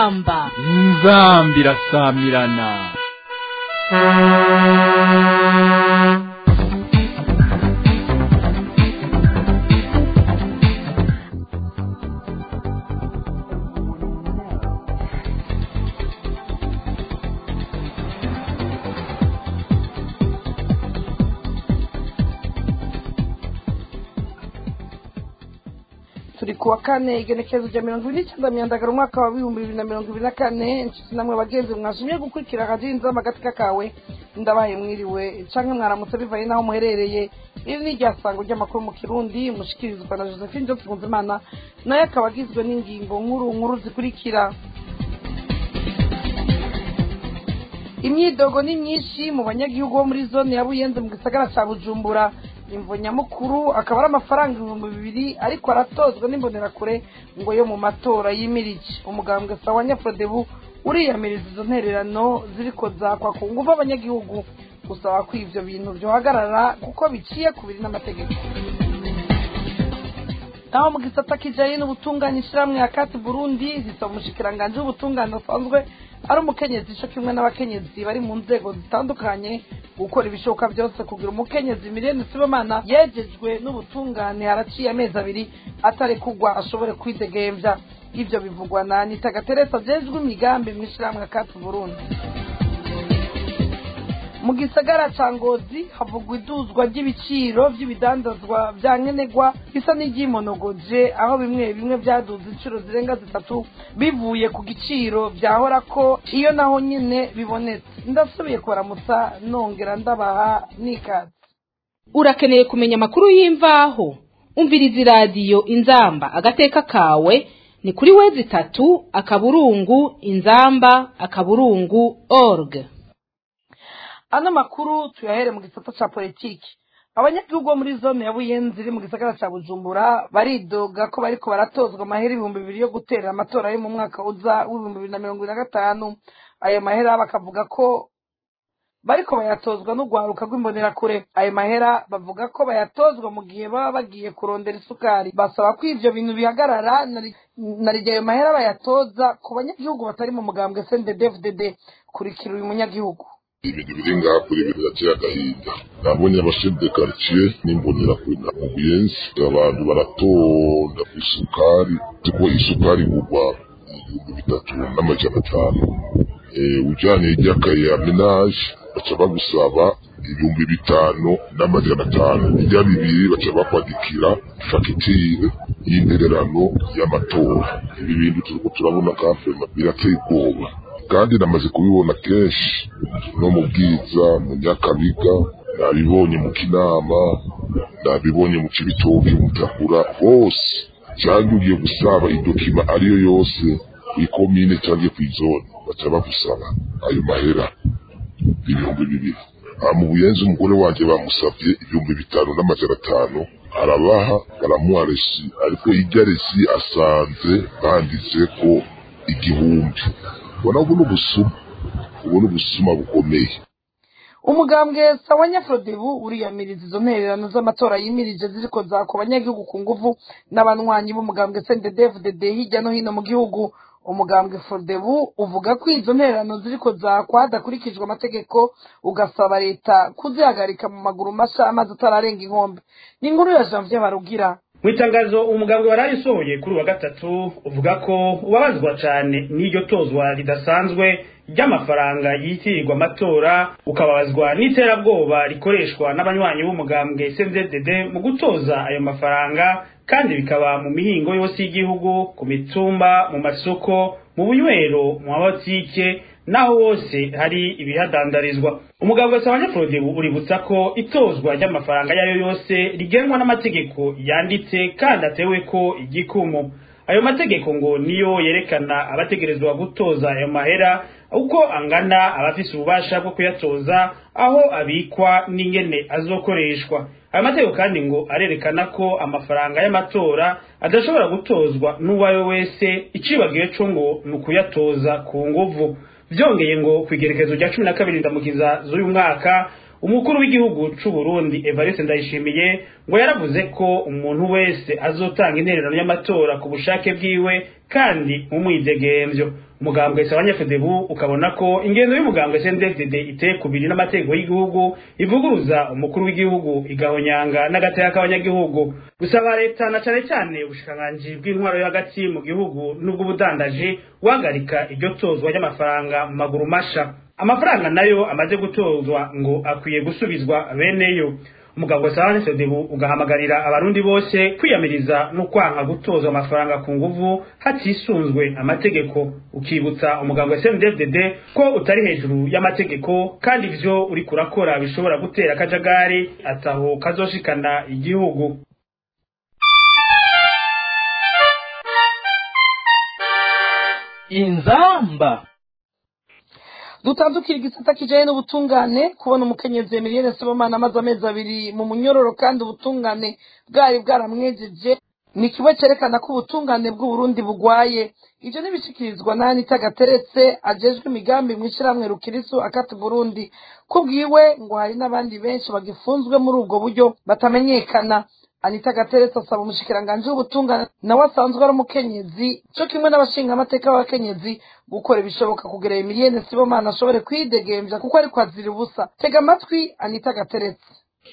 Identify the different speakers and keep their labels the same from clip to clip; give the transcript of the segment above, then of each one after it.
Speaker 1: inzamba
Speaker 2: inzambi irasamirana
Speaker 3: turi ku wa kane igenekerezo rya mirongo ibiri n'icyenda myandagara umwaka wa bihumbi bibiri na mirongo ibiri na kane inshuti namwe bagenzi mwashimye gukurikira radiyo inzama agatika kawe ndabaye mwiriwe canke mwaramutse bivaye n'aho muherereye iri ni iryasango ry'amakuru mu kirundi mushikirizwa na josephine johnson nkunzimana nayo akaba agizwe n'ingingo nkuru nkuru zikurikira imyidogo ni myinshi mu banyagihugu bo muri zone ya buyenzi mu gisagara ca bujumbura imvo nyamukuru akaba ari amafaranga ibihumbi bibiri ariko aratozwa n'imbonerakure ngo yo mu matora yimirije umugambwe sawa nyafodebu uriyamiriza izo ntererano ziriko zakwa ku nguvu abanyagihugu gusaba ko ivyo bintu vyohagarara kuko biciye ku biri n'amategeko naho mu gisata kijanye n'ubutungane ishirahamwe ya kati burundi zisaba umushikiranganji w'ubutungane asanzwe ari umukenyezi co kimwe n'abakenyezi bari mu nzego zitandukanye gukora ibishoboka byose kugira umukenyezi miliyoni sibomana yejejwe n'ubutungane haraciye amezi abiri atari kugwa ashobore kwidegemvya ivyo bivugwa na anita gateresa ajejwe imigambi mw'ishirahamwe kati burundi mu gisagara ca ngozi havugwa iduzwa ry'ibiciro vy'ibidandazwa vya nkenerwa bisa n'iryimonogoje aho bimwe bimwe vyaduze incuro zirenga zitatu bivuye ku giciro vyahora ko iyo naho nyene bibonetse ndasubiye kubaramutsa nongera ndabaha n'ikaze
Speaker 1: urakeneye kumenya amakuru y'imvaho umviriza iradiyo inzamba agateka kawe ni kuri wezi itatu akaburungu inzamba akaburungu org
Speaker 3: ano makuru tuyahere mu gisata ca politiki abanyagihugu bo muri zone ya buyenzi iri mu gisagara ca bujumbura baridoga ko bariko baratozwa amahera ibihumbi bibiri yo guterera amatora yo mu mwaka uza w'ibihumbi bibiri na mirongo ibiri na gatanu ayo mahera bakavuga ko bariko bayatozwa n'urwaruka rw'imbonerakure ayo mahera bavuga ko bayatozwa mu gihe baba bagiye kurondera isukari basaba ko ivyo bintu bihagarara narirya ayo mahera bayatoza ku banyagihugu batari mu mugambwe sndfdd kurikira uyu munyagihugu
Speaker 4: ibintu biri ngaha kuri ibintu birateye agahinda nabonye abashefu de quartier n'imbonerakure na mu buyenzi abantu baratonda ku isukari kuko isukari igurwa ibihumbi bitatu n'amajana atanu ujyanye iry'akaye ya menage baca bagusaba ibihumbi bitanu n'amajana atanu ibya bibiri baca bakwandikira fagitire y'intererano y'amatora ibi bintu turiko turabona kafema birateye ubwoba kandi namaze kubibona kenshi no mu bwiza mu nyakabiga nabibonye mu kinama nabibonye mu cibitoke mu takura hose cyangwa ugiye gusaba idokima ariyo yose kw'ikomine cyangwa kw'izone baca bagusaba ayo mahera ibihumbi bibiri aha mu buyenzi umugore wanjye bamusabye ibihumbi bitanu n'amajana atanu arabaha baramuha resi ariko irya resi asanze banditse ko igihumbi ubona ubu ni ubusuma ubu ni ubusuma bukomeye
Speaker 3: umugambwe sawa nyafurodebu uriyamiriza izo ntererano z'amatora yimirije ziriko zako abanyagihugu ku nguvu n'abanywanyi b'umugambwe sndfdd hirya no hino mu gihugu umugambwe frodebu uvuga ko izo ntererano ziriko zakwa hadakurikijwe amategeko ugasaba leta kuzihagarika mu maguru masha amazi atararenga inkombe ni inkuru ya janvier barugira
Speaker 5: mu itangazo umugambwe warayisohoye kuri wa gatatu uvuga ko ubabazwa cyane n'iryo tozwa ridasanzwe ry'amafaranga yitirirwa amatora ukababazwa n'iterabwoba rikoreshwa n'abanywanyi b'umugambwe CNDD mu gutoza ayo mafaranga kandi bikaba mu mihingo yose y'igihugu ku mitumba mu masoko mu bunywero mu mabotike naho hose hari ibihadandarizwa umugabo wa abanyafurodebu uributsa ko itozwa ry'amafaranga yayo yose rigenwa n'amategeko yanditse kandi atewe ko igikumu ayo mategeko ngo niyo yerekana abategerezwa gutoza ayo mahera uko angana abafise ububasha bwo kuyatoza aho abikwa n'ingene azokoreshwa ayo mategeko kandi ngo arerekana ko amafaranga y'amatora adashobora gutozwa n'uwayo wese icibagiwe co ngo ni ukuyatoza ku nguvu vyongeye ngo kwigerekezo rya cumi na kabiri ndamukiza z'uyu mwaka umukuru w'igihugu c'u Burundi Evariste Ndayishimiye ngo yaravuze ko umuntu wese azotanga intererano y'amatora ku bushake bwiwe kandi mu mwidegemvyo umugambwe sabanyafedebu ukabona ko ingendo y'umugambwe CNDD-FDD iteye kubiri n'amategeko y'igihugu ivuguruza umukuru w'igihugu igahonyanga n'agateka k'abanyagihugu gusaba leta na cane cyane ubushikiranganji bw'intwaro yo hagati mu gihugu n'ubw'ubudandaji guhagarika iryo tozwa ry'amafaranga mu maguru masha amafaranga nayo amaze gutozwa ngo akwiye gusubizwa beneyo umugabo sabane sodebu ugahamagarira abarundi bose kwiyamiriza no kwanka gutozwa amafaranga ku nguvu hatisunzwe amategeko ukibutsa umugabo wa CNDD-FDD ko utari hejuru y'amategeko kandi ivyo uri kurakora bishobora gutera akajagari ataho kazoshikana igihugu
Speaker 2: inzamba
Speaker 3: dutandukira igisata kijanye n'ubutungane kubona umukenyezi Emilienne Sibomana amaze amezi abiri mu munyororo kandi ubutungane bwari bwaramwejeje ni kimwe cerekana ko ubutungane bw'uburundi bugwaye ivyo nibishikirizwa na Anita Gateretse ajejwe imigambi mw'ishirahamwe Rukirisu akati Burundi kubwiwe ngo hari n'abandi benshi bagifunzwe muri ubwo buryo batamenyekana Anita Gateretse asaba umushikiranganji w'ubutungane nawe asanzwe ari umukenyezi co kimwe n'abashinga amateka b'abakenyezi gukora ibishoboka kugira Emilienne Sibomana ashobore kwidegemvya kuko ariko azira ubusa tega amatwi Anita Gateretse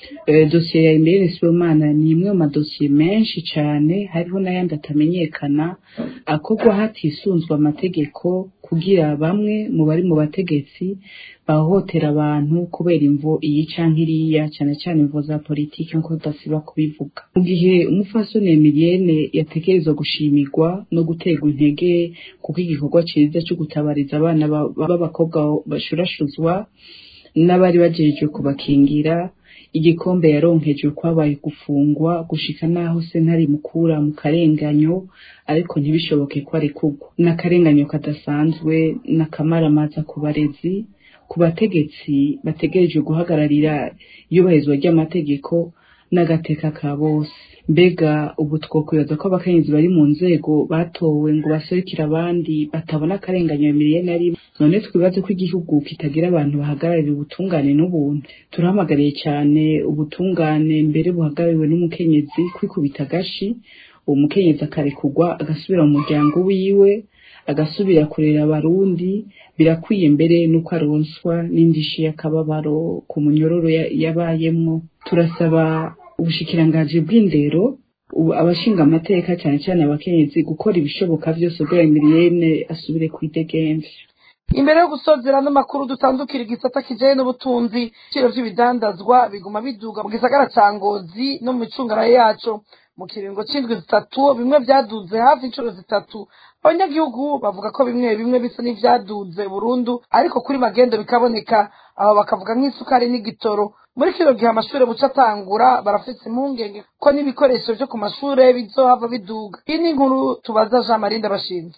Speaker 6: dosiye ya Emilienne Sibomana ni imwe mu madosiye menshi cyane hariho n'ayandi atamenyekana akorwa hatisunzwe amategeko kugira bamwe mu bari mu bategetsi bahohotera abantu kubera imvo iyi canke iriya cyane cyane imvo za politiki nkuko tudasiba kubivuga mu gihe umufasoni Emilienne yategerezwa gushimirwa no guterwa intege kuko igikorwa ciza cyo gutabariza abana b'abakobwa bashurashuzwa n'abari bajejwe kubakingira igikombe yaronkejwe kwabaye gufungwa gushika naho sentare mukura mu karenganyo ariko ntibishoboke ko arekurwa n'akarenganyo kadasanzwe n'akamaramaza ku barezi ku bategetsi bategerejwe guhagararira iyubahirizwa ry'amategeko n'agateka ka bose mbega ubu twokwibaza ko abakenyezi bari mu nzego batowe ngo baserukire abandi batabona akarenganyo miliyoni ari none twibaze ko igihugu kitagira abantu bahagararira ubutungane n'ubuntu turahamagariye cyane ubutungane mbere buhagarariwe n'umukenyezi kwikubita agashi uwo mukenyezi akarekurwa agasubira mu muryango wiwe agasubira kurera abarundi birakwiye mbere nuko aronswa n'indishi y'akababaro ku munyororo yabayemwo turasaba ubushikiranganji bw'indero abashinga amateka cyane cyane abakenyezi gukora ibishoboka byose ubwo Emilienne asubire kwidegemvya
Speaker 3: imbere yo gusozera n'amakuru dutandukira igisata kijanye n'ubutunzi ibiciro vy'ibidandazwa biguma biduga mu gisagara ca ngozi no mu micungara yaco mu kiringo c'indwi zitatu bimwe vyaduze hafi inshuro zitatu abanyagihugu bavuga ko bimwe bimwe bisa n'ivyaduze burundu ariko kuri magendo bikaboneka abo bakavuga nk'isukari n'igitoro muri kino gihe amashure buca atangura barafise impungenge ko n'ibikoresho vyo ku mashure bizohava biduga iyi ni inkuru tubaza jean marie ndabashinze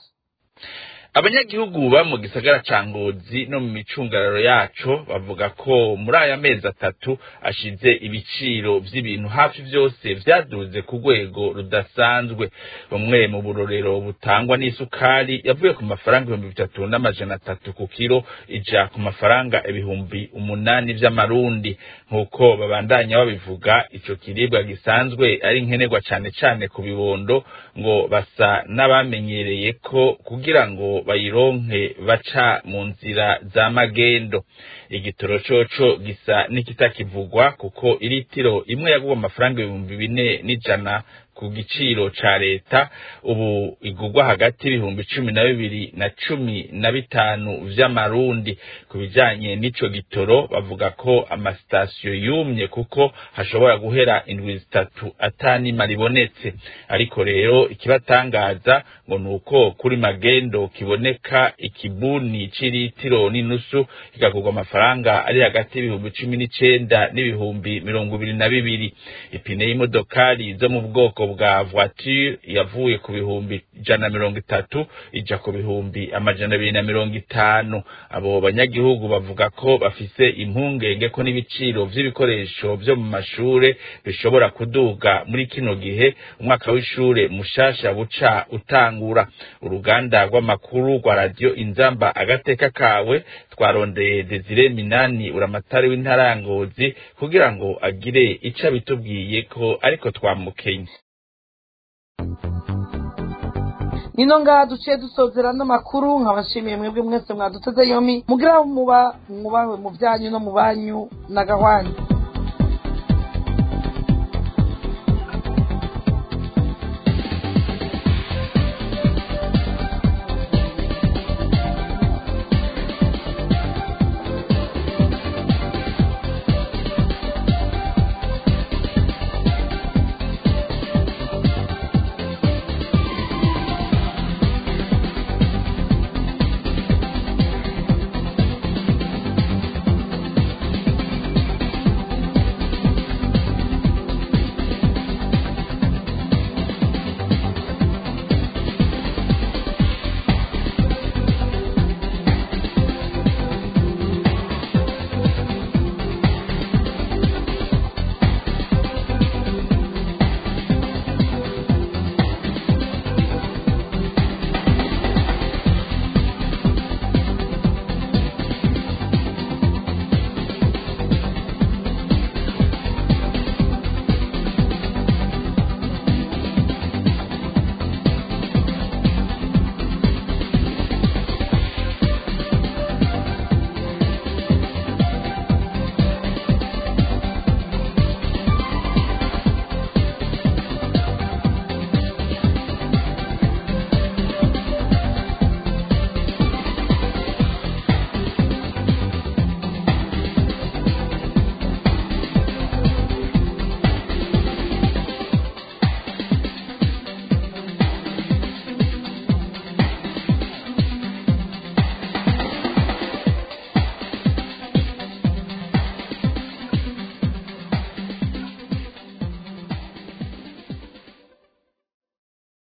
Speaker 7: abanyagihugu ba mu gisagara ca ngozi no mu micungararo yaco bavuga ko muri aya mezi atatu ashize ibiciro vy'ibintu hafi vyose vyaduze ku rwego rudasanzwe bumwe mu burorero butangwa n'isukari yavuye ku mafaranga ibihumbi bitatu n'amajana atatu ku kiro ija ku mafaranga ibihumbi umunani vy'amarundi nk'uko babandanya babivuga ico kiribwa gisanzwe ari nkenerwa cane cane ku bibondo ngo basa n'abamenyereye ko kugira ngo bayironke baca mu nzira za magendo igitoro coco gisa n'ikitakivugwa kuko iritiro imwe yagurwa amafaranga ibihumbi bine n'ijana ku giciro ca leta ubu igurwa hagati y'ibihumbi cumi na bibiri na cumi na bitanu vy'amarundi ku bijanye n'ico gitoro bavuga ko amasitasiyo yumye kuko hashobora guhera indwi zitatu atanima ribonetse ariko rero ikibatangaza ngo ni uko kuri magendo kiboneka ikibuni c'iritiro n'inusu kikagurwa amafaranga ari hagati y'ibihumbi cumi n'icenda n'ibihumbi mirongo ibiri na bibiri ipine y'imodokari zo mu bwoko bwa voiture yavuye ku bihumbi ijana na mirongo itatu ija ku bihumbi amajana abiri na mirongo itanu abo banyagihugu bavuga ko bafise impungenge ko n'ibiciro vy'ibikoresho vyo mu mashure bishobora kuduga muri kino gihe umwaka w'ishure mushasha buca utangura uruganda rw'amakuru rwa radiyo inzamba agateka kawe twarondeye desire minani uramatari w'intara ya ngozi kugira ngo agire ico abitubwiye ko ariko twamukenye
Speaker 3: nino ngaha duciye dusozera n'amakuru nkabashimiye mwebwe mwese mwaduteze yombi mugira muba mwubahwe mu byanyu no mu banyu na gahwanyu